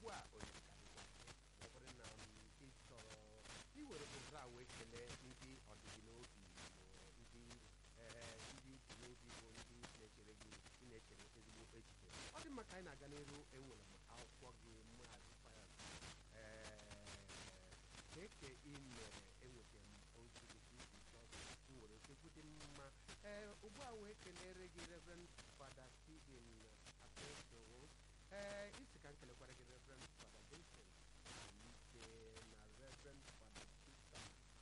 ugbu a onye ka dịkwa ma ọ bụrụ na m ị chọrọ iwere ohere a wee kelee ndị ọdịgị n'obi ma ndị ee ndị ubi n'obi bụ ndị na-echere gị ị na-echere ezigbo echiche ọ dị mma ka anyị na-aga n'iru enwere m akwụkwọ gị maazị fayas ee keke ị mere enwetara m ozi gị ka isi chọọ m nwere okwu dị mma ee ugbu a wee kelere gị reverend fada stephen apeso ee isi ka m kelekwara gị reverend fada vincent ike na reverend fada chita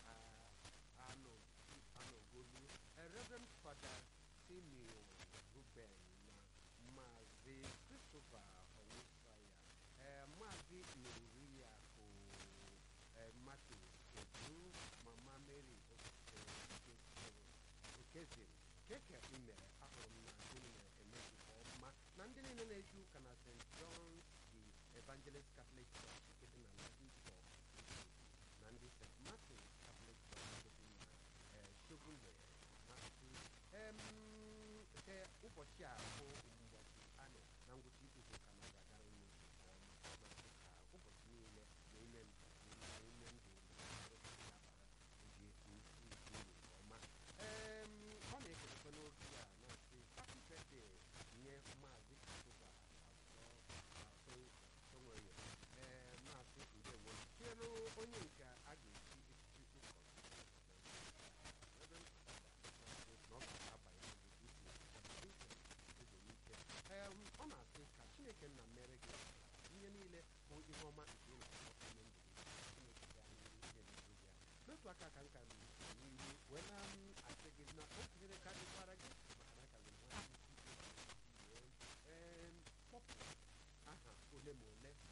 anogolu reverend fada simeon ruben na maazị christopher owusaya ee maazị nuriakụ martin kedu mama mary okeziri keke ị mere ahụrụ m na unu na-eme nke ọma na ndị niile na-eji ụka na st john the evangelist catholic church nke dị na ladisọ na ndị st martin catholic church nke dị na shogunle masị nke ụbọchị a bụ ụbọchị anọ na ngwụcha izu ụka na ọ ga-agara unu nke ọma masị ka ụbọchị niile na ime ime ndụ ga-abara oge ukwu nke ọma ee ọ na-ekelekwa n'oge a na-asị happy birthday nye maazị Christopher azọ sonwere ee maazị ndewo tinyere onye nke a ga-echi echichi ee ọ na-asị ka chineke nna mere gị ihe niile bụ ihe ọma nke ị na-akpọ ime ndụ gị chineke ga n'otu aka ka nka n'ihu wee na asị gị na o tinyere ka dịkwara gị maka na ka gị nwa ee kpọpụ aha ole ma ole